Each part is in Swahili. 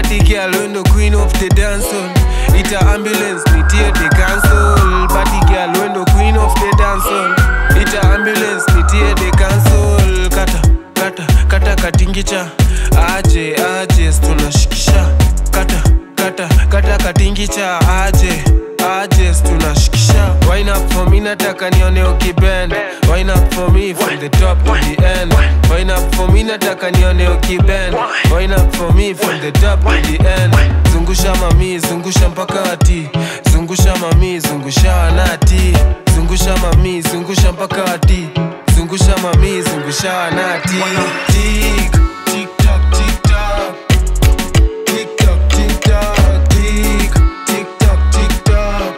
Body girl when the queen of the dance hall Ita ambulance nitie the cancel Body girl when the queen of the dance hall Ita ambulance nitie the cancel Kata kata kata katingicha aje aje tunashikisha kata kata kata katingicha aje aje tunashikisha wine up for me nataka nione ukibend wine up for me from the top to the end wine up for me nataka nione ukibend wine up for me from the top to the end zungusha mami zungusha mpaka ati zungusha mami zungusha wanati zungusha mami zungusha mpaka ati zungusha mami zungusha wanati tik tik tak tik tak tik tak tik tak tik tik tak tik tak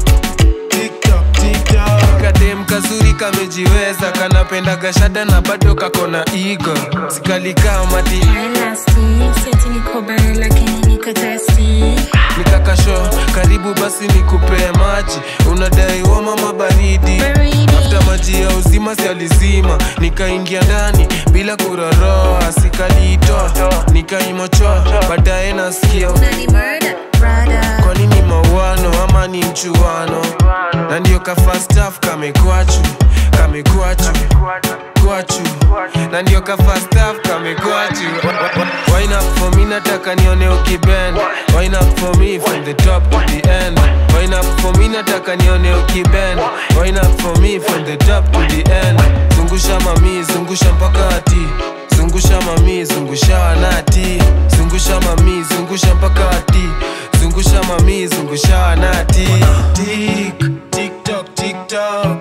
TikTok, TikTok. kadem kazuri kamejiweza kanapenda gashada na bado kakona igo sikalikaa mati Elasti, seti niko bare lakini niko thirsty. nikakasho karibu basi nikupee maji unadai wa mama baridi Baridi. afta maji ya uzima si alizima nikaingia ndani bila kuroroa sikaliitoa nikaimochoa baadaye nasikia Unani murder, brother. kwa nini mauano ama ni mchuano na ndio kafastaf kamekwachu kamekwachu kwachu na ndio kafastaf kamekwachu wine up for me nataka nione ukibend wine up for me from the top to the end wine up for me nataka nione ukibend wine up for me from the top to the end zungusha mami zungusha mpaka ati zungusha mami zungusha wanati zungusha mami zungusha mpaka ati zungusha mami zungusha wanati tik tik tok tik tok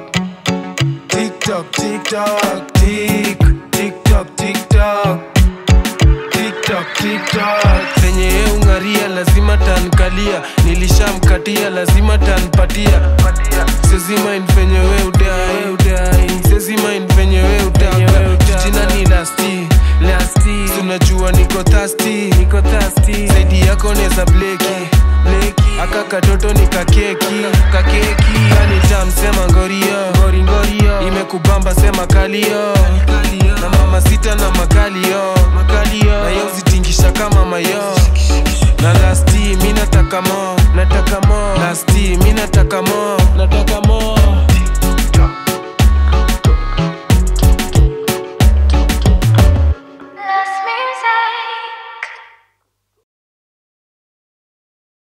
tik tok tik tok tik tik tok tik tok TikTok, TikTok. Zenye ye ungaria lazima tankalia nilishamkatia lazima tanpatia sezima venye we udai sezima venye we utaka jina ni lasti lasti tunajua niko thasti niko thasti zaidi yako neza bleki bleki aka katoto ni kakeki